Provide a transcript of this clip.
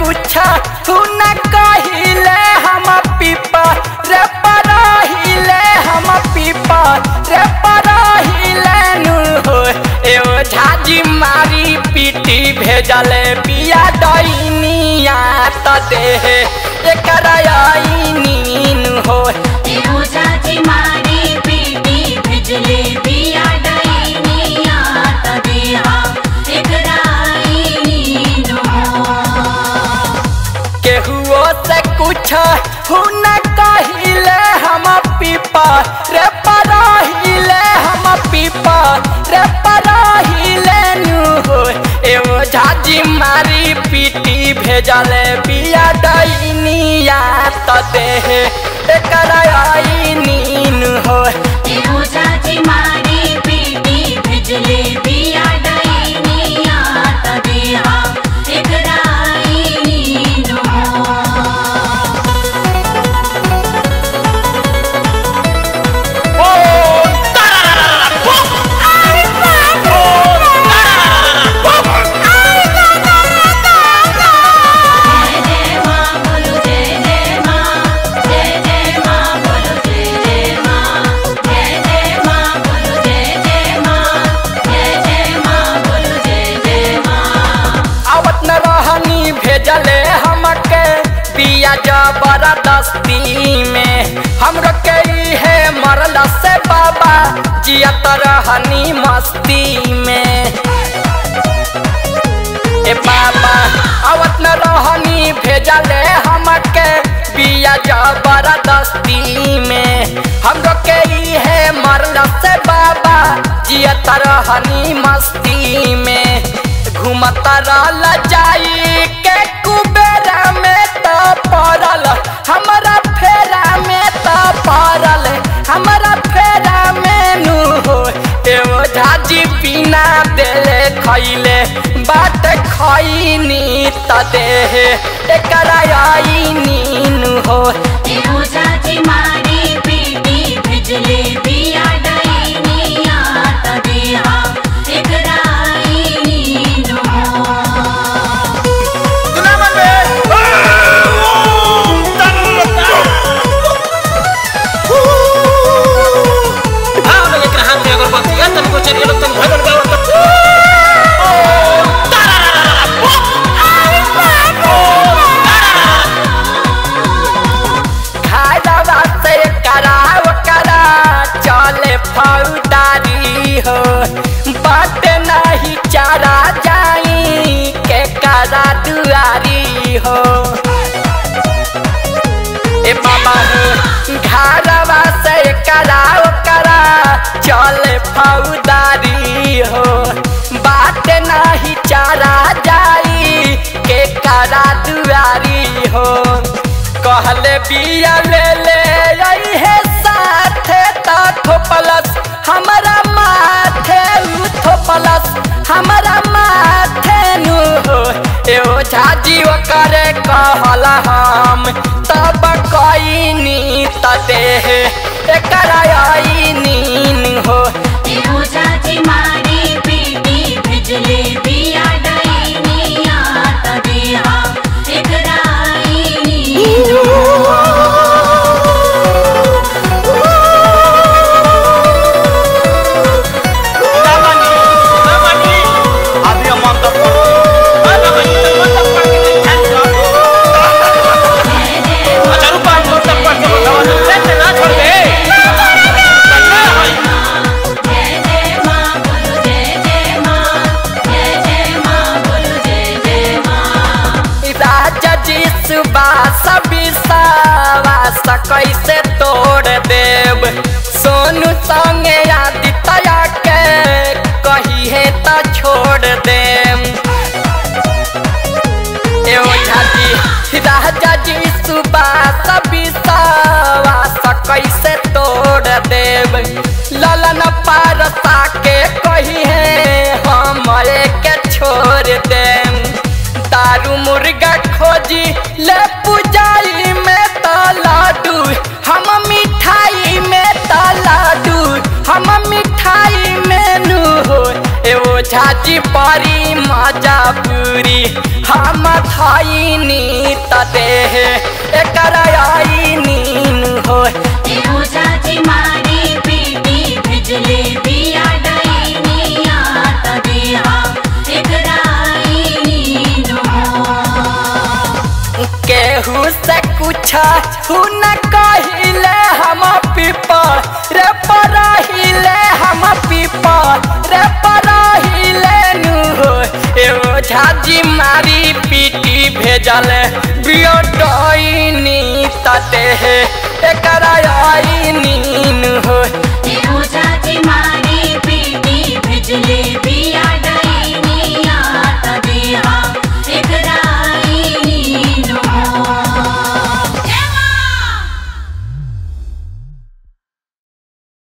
कुछ न कहिले हम पीपा रे परहिले हम पीपा रे परहिले नु हो एओ झाजी मारी पीटी भेजले बिया डैनिया त देह एकरा आईनी नु हो एहो चाची मारी पीटी भिजले बिया डैनिया त देहा एकराई नीनो केहुओ से कुछ न कहिले हम पीपा रे परहिले हम पीपा रे परहिले नु हो एओ झाजी मारी पीटी भेजले बिया डैनिया त देह एकरा आईनी नु हो एहो चाची मारी पीटी भिजले बिया डैनिया त देहा एकराई नीनो जय जय मां बोलो जय जय मां जय जय मां बोलो जय जय मां जय जय मां बोलो जय जय मां जय जय मां बोलो जय जय मां आवत न रहनी भेजले हमके पिया जबरदस्ती में हमरो के है मरला से बाबा जियत रहनी मस्ती में ए बाबा आवत न रहनी भेजले हमके पिया जबरदस्ती में हमरो के है मरला से बाबा जियत रहनी मस्ती में घूमता रहल जाई के कुबेरा में त पड़ल हमरा फेरा में त पड़ल हमरा फेरा में नु हो एगो झाजी बिना देले खैले बाट खैनी त देह एकरा आईनी नु हो एहो चाची मारी पीटी भिजले बिया डैनिया त देहा एकराई नीनो घरवा से कराव करा चले फौदारी हो बात नहीं चारा जाई के करा दुआरी हो ए बाबा हो घरवा से कराव करा चले फौदारी हो बात नहीं चारा जाई के करा दुआरी हो कहले बिया ले ले आई है साथे ता थोपलस हमरा माथे उ थोपलस हमरा माथे नु हो एओ झाजी करे कहला हम तब कईनी त देह एकरा आईनी नु हो एहो चाची मारी पीटी भिजले बिया डैनिया त देहा एकराई नीनो जय जय मां जय जय मां बोलो जय जय मां जय जय मां बोलो जय जय मां राजा जी सुबास विश्वास कैसे तोड़ देव सोनू संगे आदित्य के कही है त छोड़ देम एओ झाजी राजा जी सुबास विश्वास कैसे तोड़ देव ललन पारसा के कही है हमारे के छोड़ देम दारू मुर्गा खोजी ले पुजाई में त लाडू हम मिठाई में त लाडू हम मिठाई उठाई मेनू हो एवो झाजी परी मजा पूरी हम थाइनी तदेह एकरा आई नीन हो एहो चाची मारी पीटी भिजले बिया डईनिया त देहा एकराई नीनो केहू से कुछ हु न कहिले हम पीपर रे परहिले हम पीपर रे परहिले नु हो एगो झाजी मारी पीटी भेजल बियोडनी तते एकरा आई नीन हो